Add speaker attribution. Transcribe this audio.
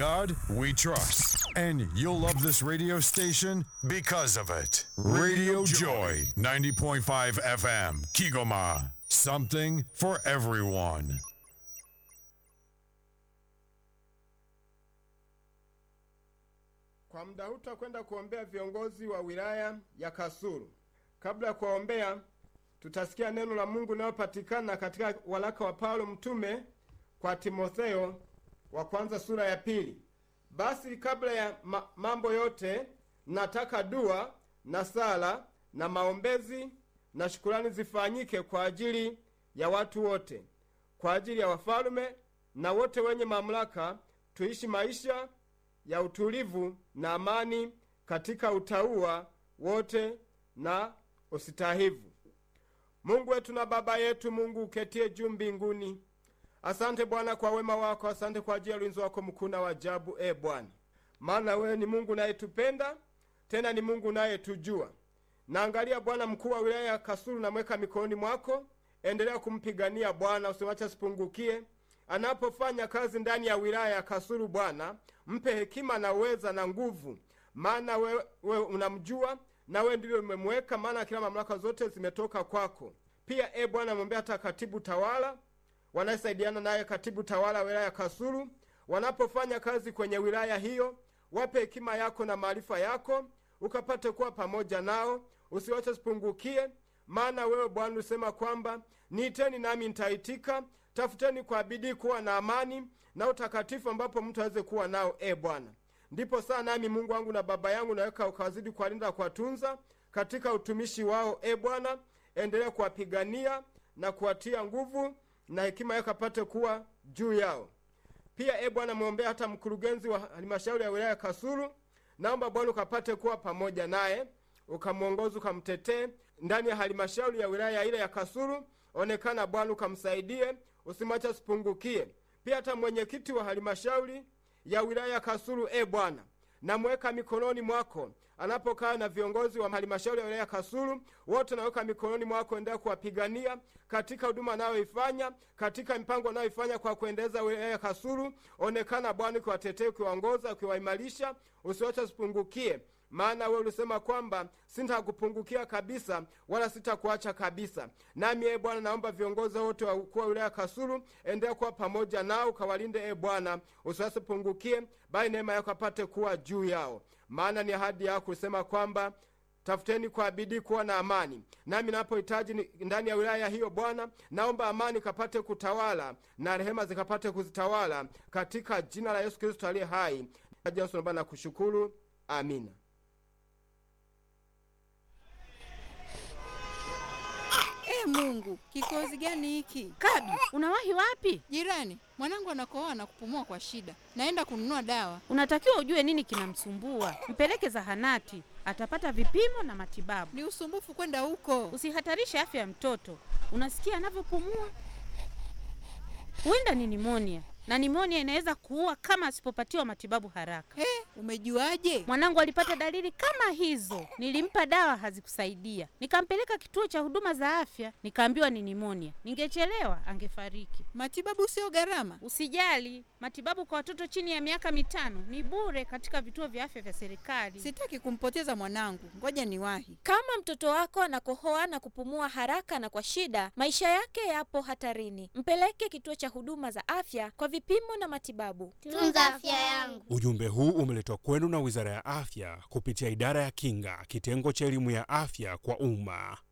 Speaker 1: God we trust. And you'll love this radio station because of it. Radio Joy, 90.5 FM, Kigoma. Something for everyone.
Speaker 2: Kwa muda huu tutakwenda kuombea viongozi wa wilaya ya Kasulu. Kabla ya kuwaombea, tutasikia neno la Mungu linalopatikana katika waraka wa Paulo mtume kwa Timotheo wa kwanza sura ya pili. Basi kabla ya ma mambo yote, nataka dua na sala na maombezi na shukurani zifanyike kwa ajili ya watu wote, kwa ajili ya wafalume na wote wenye mamlaka, tuishi maisha ya utulivu na amani katika utauwa wote na usitahivu. Mungu wetu na Baba yetu, Mungu uketie juu mbinguni, asante Bwana kwa wema wako, asante kwa ajili ya ulinzi wako mkuu na wajabu, e Bwana, maana wewe ni Mungu unayetupenda tena ni Mungu unayetujua. Naangalia Bwana mkuu wa wilaya ya Kasulu, namweka mikononi mwako, endelea kumpigania Bwana, usiwache asipungukie anapofanya kazi ndani ya wilaya ya Kasulu. Bwana, mpe hekima na uweza na nguvu, maana wewe we unamjua na wewe ndivyo umemweka, maana kila mamlaka zote zimetoka kwako. Pia e Bwana, mwombea hata katibu tawala wanayesaidiana naye, katibu tawala wa wilaya ya Kasulu, wanapofanya kazi kwenye wilaya hiyo, wape hekima yako na maarifa yako, ukapate kuwa pamoja nao, usiwache sipungukie, maana wewe Bwana ulisema kwamba niiteni nami nitaitika tafuteni kwa bidii kuwa na amani na utakatifu ambapo mtu aweze kuwa nao. E Bwana, ndipo saa nami Mungu wangu na Baba yangu naweka ukawazidi kuwalinda kuwatunza katika utumishi wao. E Bwana, endelea kuwapigania na kuwatia nguvu na hekima yako apate kuwa juu yao. Pia e Bwana, mwombea hata mkurugenzi wa halmashauri ya wilaya ya Kasulu, naomba Bwana ukapate kuwa pamoja naye, ukamwongoza, ukamtetee ndani ya halmashauri ya wilaya ile ya Kasulu. Onekana Bwana, ukamsaidie usimwache asipungukie. Pia hata mwenyekiti wa halmashauri ya wilaya ya Kasulu, e Bwana, namweka mikononi mwako anapokaa na viongozi wa halmashauri ya wilaya ya Kasulu wote, naweka mikononi mwako, endelea kuwapigania katika huduma anayoifanya katika mipango anayoifanya kwa kuendeleza wilaya ya Kasulu. Onekana Bwana, ukiwatetea, ukiwaongoza, ukiwaimarisha, usiwache asipungukie maana wewe ulisema kwamba sitakupungukia kabisa wala sitakuacha kabisa. Nami e Bwana, naomba viongozi wote wa ukuu wa wilaya Kasulu, endelea kuwa pamoja nao, ukawalinde e Bwana, usiwasipungukie, bali neema yako apate kuwa juu yao, maana ni ahadi yako kusema kwamba tafuteni kwa bidii kuwa na amani. Nami napohitaji ndani ya wilaya hiyo Bwana, naomba amani kapate kutawala na rehema zikapate kuzitawala katika jina la Yesu Kristo aliye hai. Naomba na kushukuru, amina.
Speaker 3: E Mungu, kikozi gani hiki?
Speaker 4: Kabi, unawahi wapi?
Speaker 3: Jirani, mwanangu anakohoa na kupumua kwa shida, naenda kununua dawa.
Speaker 4: Unatakiwa ujue nini kinamsumbua, mpeleke zahanati, atapata vipimo na matibabu.
Speaker 3: Ni usumbufu kwenda huko.
Speaker 4: Usihatarishe afya ya mtoto. Unasikia anavyopumua? Huenda ni nimonia, na nimonia inaweza kuua kama asipopatiwa matibabu haraka.
Speaker 3: He, umejuaje?
Speaker 4: Mwanangu alipata dalili kama hizo, nilimpa dawa hazikusaidia, nikampeleka kituo cha huduma za afya, nikaambiwa ni nimonia. Ningechelewa angefariki.
Speaker 3: Matibabu sio gharama.
Speaker 4: Usijali, matibabu kwa watoto chini ya miaka mitano ni bure katika vituo vya afya vya serikali.
Speaker 3: Sitaki kumpoteza mwanangu, ngoja niwahi.
Speaker 5: Kama mtoto wako anakohoa na kupumua haraka na kwa shida, maisha yake yapo hatarini. Mpeleke kituo cha huduma za afya kwa vipimo na matibabu.
Speaker 6: Tunza afya yangu.
Speaker 7: Ujumbe huu umeletwa kwenu na Wizara ya Afya kupitia Idara ya Kinga, kitengo cha elimu ya afya kwa umma.